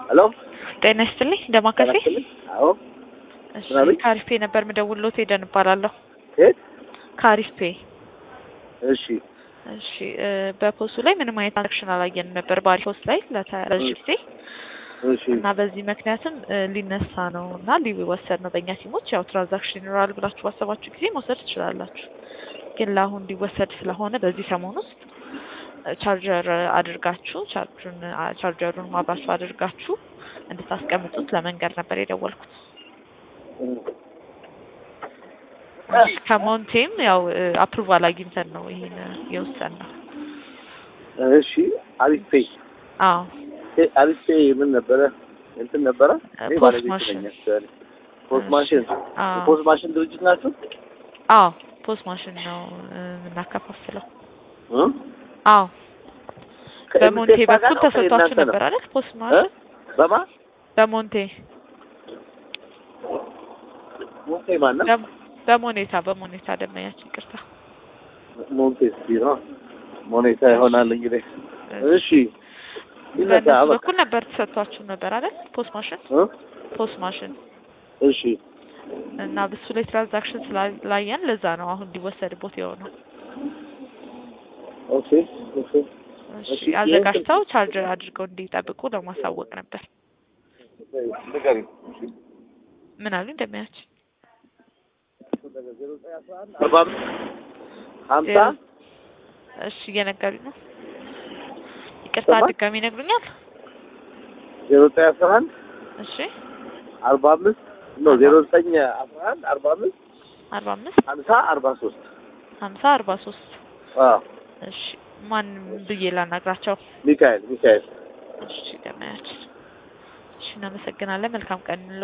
ሄሎ ጤና ይስጥልኝ እንደማከፌ አዎ እሺ ምናምን? ካሪስፔ ነበር ምደውልሎት ሄደን እባላለሁ የት ካሪስፔ እሺ እሺ እ በፖስቱ ላይ ምንም አይነት ትራንዛክሽን አላየንም ነበር ባሪ ፖስት ላይ ለረዥም ጊዜ እሺ እና በዚህ ምክንያትም እ ሊነሳ ነው እና ሊወሰድ ነው በእኛ ሲሞች ያው ትራንዛክሽን ይኖራል ብላችሁ ባሰባችሁ ጊዜ መውሰድ ትችላላችሁ ግን ለአሁን ሊወሰድ ስለሆነ በዚህ ሰሞን ውስጥ እ ቻርጀር አድርጋችሁ ቻርጁን አ- ቻርጀሩን ማብራችሁ አድርጋችሁ እንድታስቀምጡት ለመንገድ ነበር የደወልኩት ከሞንቴም ያው አፕሩቫል አግኝተን ነው ይሄን የወሰን ነው እሺ አሪፍ ፔይ አዎ እ አሪፍ ፔይ ምን ነበረ እንትን ነበረ እ እኔ ፖስት ባለቤት ማሽን ነኝ actually። ፖስት ማሽን አዎ ፖስት ማሽን ድርጅት ናችሁ አዎ ፖስት ማሽን ነው እ የምናከፋፍለው እ? አዎ በሞንቴ ከኤምቴክ ጋር በኩል ነው ተሰጥቷችሁ ከእናንተ ነው? ነበር አይደል ፖስት እ? ማሽን በማ በሞንቴ ሞንቴ ማን ነው በ- በሞኔታ በሞኔታ ደመኛችን ይቅርታ ሞንቴ ቢሮ ሞኔታ ይሆናል እንግዲህ እሺ ይነሳ በእነሱ በቃ በኩል ነበር ተሰጥቷችሁ ነበር አይደል ፖስት ማሽን እ? ፖስት ማሽን እሺ እና ብሱ ላይ ትራንዛክሽን ስላላየን ለዛ ነው አሁን እንዲወሰድቦት የሆነው ኦኬ ኦኬ እሺ እሺ፣ አዘጋጅተው ቻርጀር አድርገው እንዲጠብቁ ለማሳወቅ ነበር ንገሪኝ ምን አሉ እንደሚያችን አርባ አምስት ሀምሳ እሺ እየነገሩኝ ነው ይቅርታ ሰማን? ድጋሚ ይነግሩኛል ዜሮ ዘጠኝ አስራ አንድ እሺ አርባ አምስት ኖ ዜሮ ዘጠኝ አስራ አንድ አርባ አምስት አርባ አምስት ሀምሳ አርባ ሶስት ሀምሳ አርባ ሶስት አዎ እሺ ማን ብዬ ላናግራቸው ሚካኤል ሚካኤል እሺ ደመያችን እሺ እናመሰግናለን መልካም ቀን